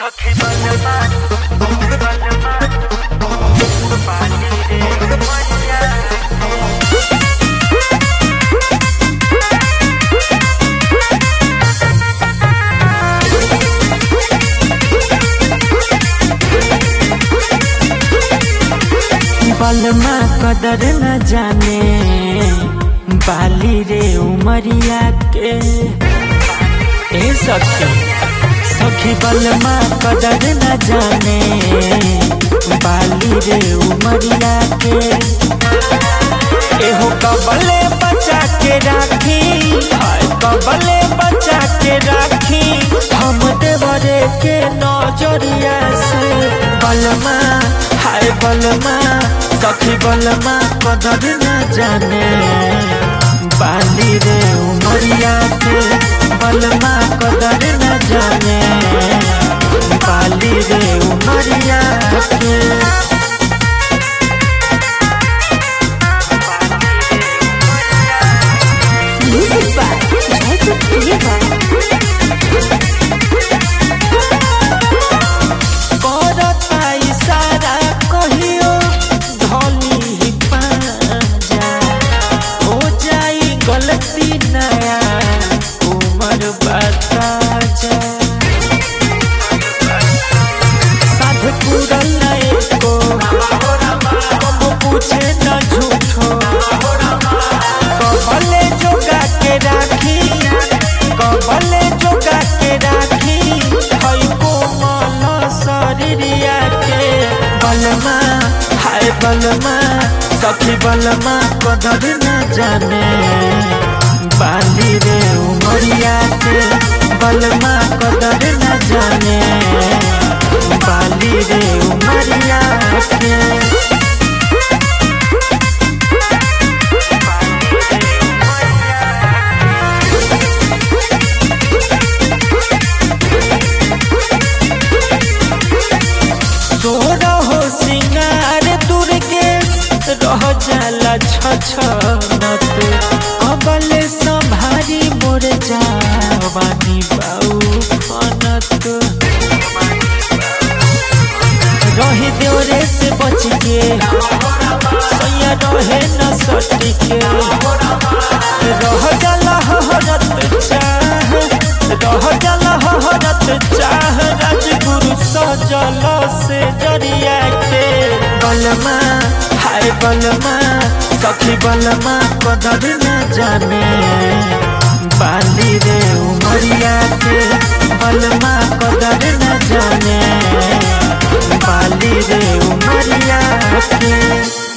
सखी बलमा बलमा पानी रे मैया बलमा कदर न जाने बाली रे उमरिया के ए सखी सखी बलमा कदर न जाने बाली रे उमरिया के एहो कबले बचा के राखी हाय कबले बचा के राखी हम देवरे के नजरिया से बलमा हाय बलमा सखी बलमा कदर न जाने बाली रे उमरिया के बलमा कदर न जाने बाली रे उमरिया के Music by Jacob River. करता इशारा कहियो धनी पाजा हो जाई गलती नया उमर बता जा साध पूरल नए को कब पूछे न झूठो कबले जोगा के राखी कबले जोगा के राखी हई कोमल शरीरिया के बलमा हाय बलमा सखी बलमा कदर न जाने बाली रे उमरिया के बलमा कदर न जाने बाली रे उमरिया के तोर हो सिंगार दुर्गे रह जाला छछनत कबले संभारी मोर जावानी बाऊ फनत रही देवरे से बच के सैया रहे न सट के रह जाला हरत चाह रह जाला हरत चाह राजगुरु सजल से जरिया के बलमा हाय बलमा सखी बलमा कदर न जाने बाली रे उमरिया के बलमा कदर न जाने बाली रे उमरिया के